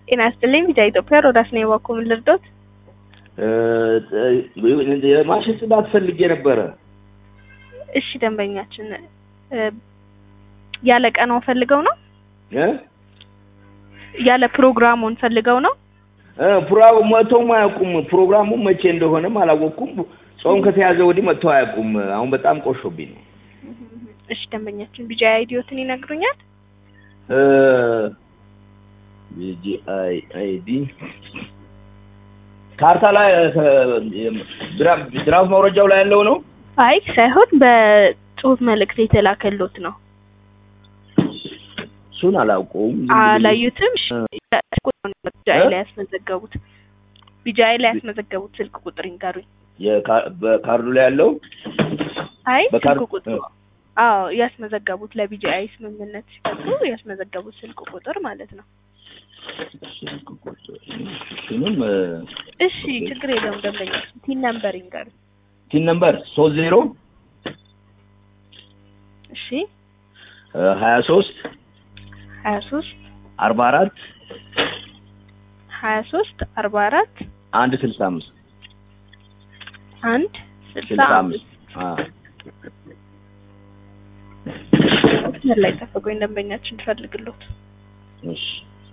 ጤና ይስጥልኝ ቪዛ ኢትዮጵያ ሮዳስ ነው የባኮ ምን ልርዶት? የማሽን ጽዳት ፈልጌ ነበረ። እሺ ደንበኛችን ያለ ቀናው ፈልገው ነው እ ያለ ፕሮግራሙን ፈልገው ነው? እ ፕሮግራሙ መጥተውም አያውቁም። ፕሮግራሙ መቼ እንደሆነም አላወቅኩም። ጾም ከተያዘ ወዲህ መጥተው አያውቁም። አሁን በጣም ቆሾብኝ ነው። እሺ ደንበኛችን ቢጃ አይዲዮትን ይነግሩኛል? ቢጂአይ አይዲ ካርታ ላይ ድራፍ መውረጃው ላይ ያለው ነው። አይ ሳይሆን በጽሁፍ መልእክት የተላከሎት ነው። እሱን አላውቀውም። አላዩትም? ቢጃይ ላይ ያስመዘገቡት ቢጃይ ላይ ያስመዘገቡት ስልክ ቁጥር ይንገሩኝ። በካርዱ ላይ ያለው አይ በካር- ስልክ ቁጥሩ አዎ ያስመዘገቡት ለቢጂአይ ስምምነት ሲከፍሉ ያስመዘገቡት ስልክ ቁጥር ማለት ነው። እሱንም እሺ ችግር የለውም ደንበኛ ቲን ነምበር ይንገሩኝ። ቲን ነምበር ሶስት ዜሮ እሺ ሀያ ሶስት ሀያ ሶስት አርባ አራት ሀያ ሶስት አርባ አራት አንድ ስልሳ አምስት አንድ ስልሳ ስልሳ አምስት አምስት መስመር ላይ ጠብቆኝ ደንበኛችን እንፈልግሎት እሺ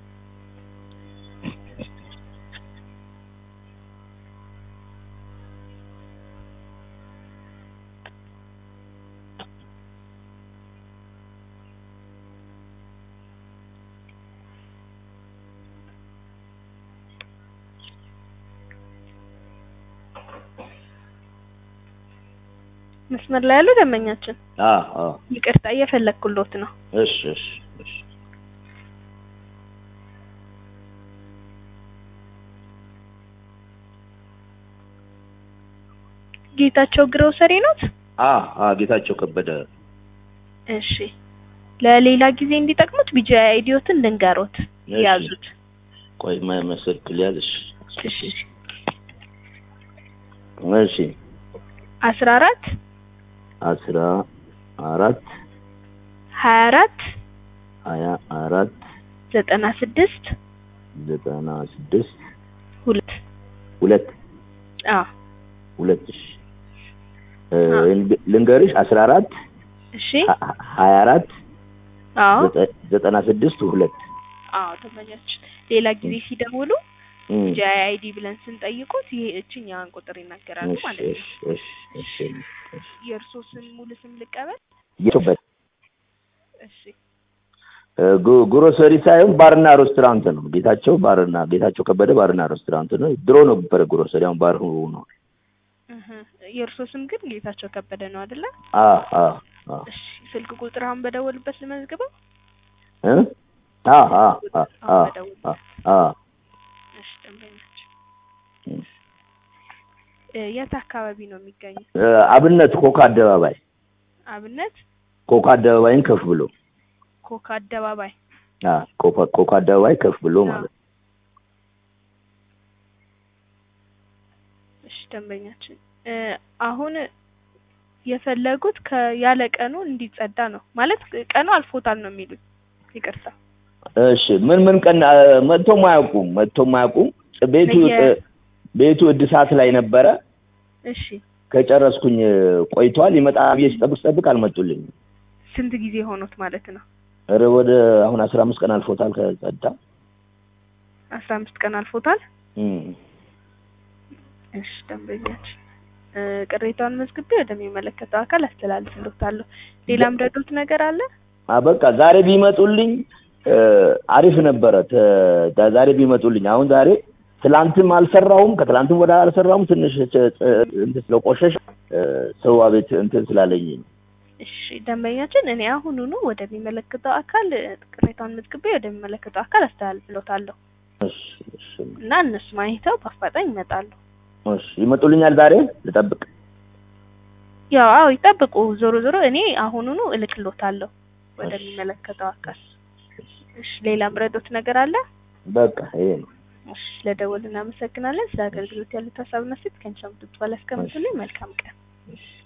መስመር ላይ ያሉ ደንበኛችን አ አ ይቅርታ እየፈለግኩሎት ነው። እሺ እሺ እሺ ጌታቸው ግሮሰሪ ኖት? አ አ ጌታቸው ከበደ እሺ ለሌላ ጊዜ እንዲጠቅሙት ቢጂ አይዲዮትን ልንገሮት እሺ። ያዙት። ቆይ ማይመስል ሊያዝሽ እሺ እሺ አስራ አራት አስራ አራት ሀያ አራት ሀያ አራት ዘጠና ስድስት ዘጠና ስድስት ሁለት ሁለት አዎ ሁለት እሺ እ ልንገርሽ አስራ አራት እሺ ሀ- ሀያ አራት አዎ ዘጠ- ዘጠና ስድስት ሁለት አዎ ተመኛችን ሌላ ጊዜ ሲደውሉ እም፣ ቢጂ አይዲ ብለን ስንጠይቁት ይሄ እችኛዋን ቁጥር ይናገራሉ እሺ ማለት ነው። እሺ እሺ እሺ እሺ የእርሶ ስም ሙሉ ስም ልቀበል? የቶበት እሺ ግ- ግሮሰሪ ሳይሆን ባርና ሬስቶራንት ነው። ጌታቸው ባርና ጌታቸው ከበደ ባርና ሬስቶራንት ነው። ድሮ ነው ነበረ ግሮሰሪ፣ አሁን ባር ነው። እህ የእርሶ ስም ግን ጌታቸው ከበደ ነው አይደለ? አ አ አ እሺ ስልክ ቁጥር አሁን በደወልበት ልመዝግበው? እ አ አ አ አ አ አ እሺ ደንበኛችን እ የት አካባቢ ነው የሚገኘው? እ አብነት ኮካ አደባባይ አብነት ኮካ አደባባይን ከፍ ብሎ ኮካ አደባባይ አ ኮካ ኮካ አደባባይ ከፍ ብሎ ማለት ነው። እሺ ደንበኛችን እ አሁን የፈለጉት ከያለ ቀኑ እንዲጸዳ ነው ማለት ቀኑ አልፎታል ነው የሚሉኝ። ይቅርታ እሺ ምን ምን ቀን አ፣ መጥቶም አያውቁም መጥቶም አያውቁም። ቤቱ በየ- እ፣ ቤቱ እድሳት ላይ ነበረ። እሺ ከጨረስኩኝ እ፣ ቆይቷል። ይመጣ ብዬ ስጠብቅ ስጠብቅ አልመጡልኝም። ስንት ጊዜ ሆኖት ማለት ነው? ኧረ ወደ አሁን አስራ አምስት ቀን አልፎታል ከጸዳ አስራ አምስት ቀን አልፎታል። እም። እሺ ደንበኛችን እ ቅሬታውን መዝግቤ ወደሚመለከተው አካል አስተላልፍልዎታለሁ። ሌላም ረዶት ነገር አለ? አ በቃ ዛሬ ቢመጡልኝ እ፣ አሪፍ ነበረ። ተ- ዛሬ ቢመጡልኝ አሁን ዛሬ ትላንትም አልሰራሁም ከትላንትም ወደ አልሰራሁም ትንሽ ጭ- ጭ- እንትን ስለቆሸሽ እ፣ ሰው አቤት እንትን ስላለኝ ነው። እሺ ደንበኛችን እኔ አሁኑኑ ወደሚመለከተው አካል እ፣ ቅሬታውን መዝግቤ ወደሚመለከተው አካል አስተላልፍልዎታለሁ እሺ እሺ እና እነሱም አይተው በአፋጣኝ ይመጣሉ። እሺ ይመጡልኛል ዛሬ ልጠብቅ። ያው አዎ ይጠብቁ። ዞሮ ዞሮ እኔ አሁኑኑ እልክልዎታለሁ ወደሚመለከተው አካል። እሺ ሌላም ረዶት ነገር አለ? በቃ ይሄ ነው። እሺ ለደወል እናመሰግናለን። ስለ አገልግሎት ያሉት ሀሳብና ሴት ከንቻም ትባል ያስቀምጡልኝ። መልካም ቀን።